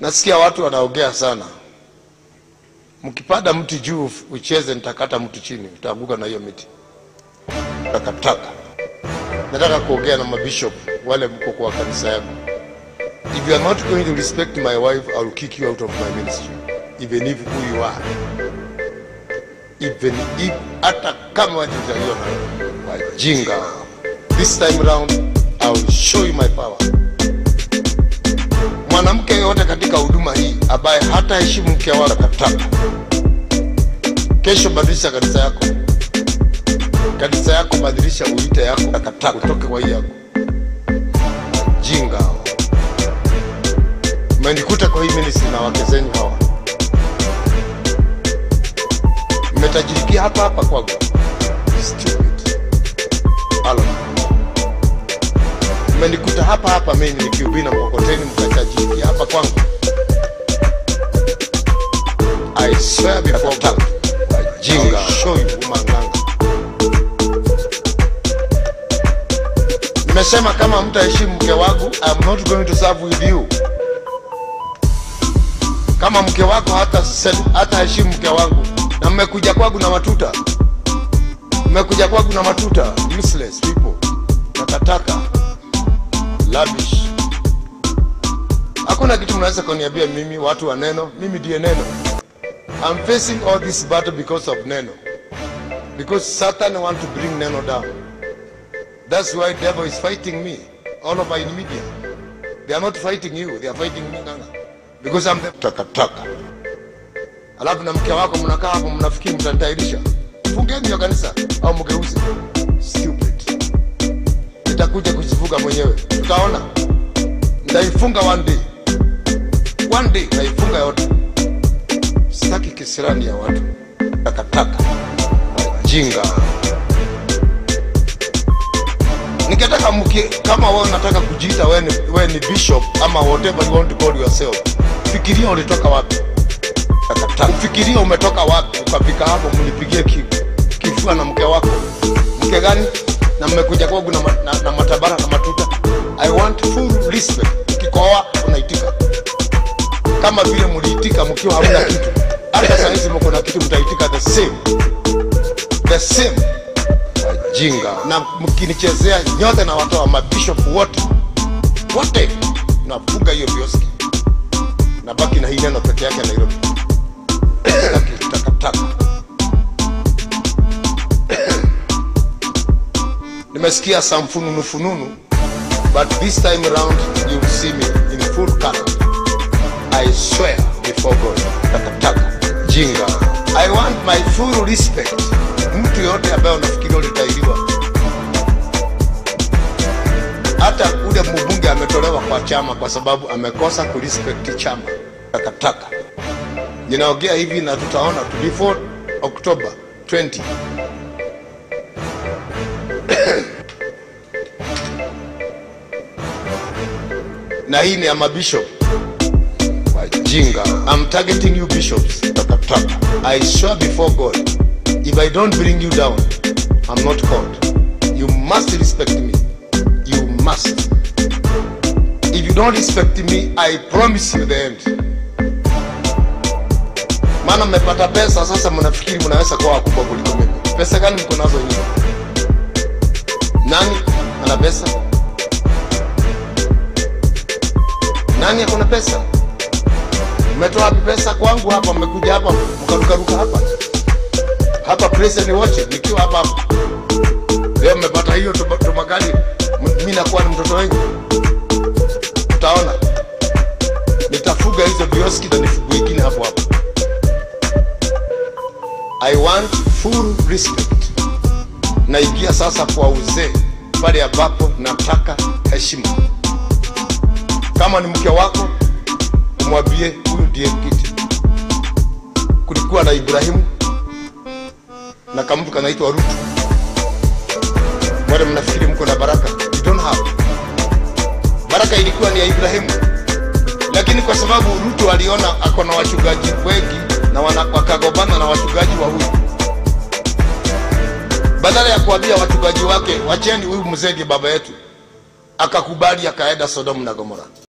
Nasikia watu wanaongea sana. Mkipanda mti juu ucheze, nitakata mtu chini, utaanguka na hiyo miti. Takataka. Nataka kuongea na mabishop wale mko kwa kanisa yangu. If you are not going to respect my wife, I will kick you out of my ministry. Even if who you are. Even if hata kama watutaiona wajinga. This time round I will show you my power. Mwanamke yote katika huduma hii ambaye hata heshimu mke wake takataka. Kesho badilisha kanisa yako, kanisa yako badilisha, uite yako takataka, utoke kwa hii yako jinga. hao. Mmenikuta kwa hii ministry na wake zenyu hawa, mmetajirikia hapa hapa kwangu. Stupid. Halo. Mmenikuta hapa hapa mimi nikihubiri na mkokoteni, mkatajirikia hapa kwangu. I swear before God, wajinga, show you umanganga. Nimesema kama mtaheshimu mke wangu, I'm not going to serve with you. Kama mke wako hata hata heshimu mke wangu, na mmekuja kwangu na matuta, mmekuja kwangu na matuta, useless people, takataka, lavish. Hakuna kitu mnaweza kuniambia mimi, watu wa neno. Mimi ndiye neno. I'm facing all this battle because of neno, because Satan want to bring neno down. That's why devil is fighting me all over in media. They are not fighting you, they are fighting me Nganga. Because I'm the takataka. Alafu na mke wako mnakaa hapo mnafikiri mtanitairisha. Fungeni hiyo kanisa au mgeuze. Stupid. Nitakuja kujifunga mwenyewe. Tutaona. Nitaifunga one day. One day naifunga yote. Sitaki kisirani ya watu. Takataka. Jinga. Ningetaka mki, kama wewe unataka kujiita wewe ni, wewe ni bishop ama whatever you want to call yourself, fikiria ulitoka wapi. Takataka. Fikiria umetoka wapi ukafika hapo, mnipigie ki, kifua na mke wako. Mke gani? Na mmekuja kwangu na, ma- na, na matabara na matuta. I want full respect. Ukikoa unaitika kama vile mliitika mkiwa hamna kitu. Hata saa hizi mko na kitu, mtaitika the same the same wajinga na mkinichezea nyote na watoa mabishop wote wote nafunga hiyo vioski nabaki na hii neno peke yake Nairobi Sitaki takataka nimesikia some fununu fununu but this time around you will see me in full color I swear before God takataka jinga I want my full respect mtu yote ambaye unafikiri ulitairiwa hata ule mbunge ametolewa kwa chama kwa sababu amekosa kurespect chama takataka ninaongea hivi na tutaona tu before October 20 na hii ni ya mabishop wajinga I'm targeting you bishops takataka I swear before God if I don't bring you down I'm not called you must respect me you must if you don't respect me I promise you the end maana mmepata pesa sasa mnafikiri mnaweza kuwa wakubwa kuliko mimi pesa gani mko nazo nyinyi nani ana pesa nani akona pesa mmetoa wapi pesa kwangu hapa mmekuja hapa mkarukaruka hapa hapa prison watching nikiwa hapa hapa leo mmepata hiyo tuma- tumakali mi nakuwa ni mtoto wenyu utaona nitafuga hizo vioski na nifugu ingine hapo hapo i want full respect naingia sasa kwa uzee pale ambapo nataka heshima kama ni mke wako umwambie huyu ndiye kiti kulikuwa na ibrahimu na kamtu kanaitwa rutu wale mnafikiri mko na baraka you don't have baraka ilikuwa ni ya ibrahimu lakini kwa sababu rutu aliona ako na wachungaji wengi na wana- wakagombana na wachungaji wa huyu badala ya kuambia wachungaji wake wacheni huyu mzee ndiye baba yetu akakubali akaenda sodomu na gomora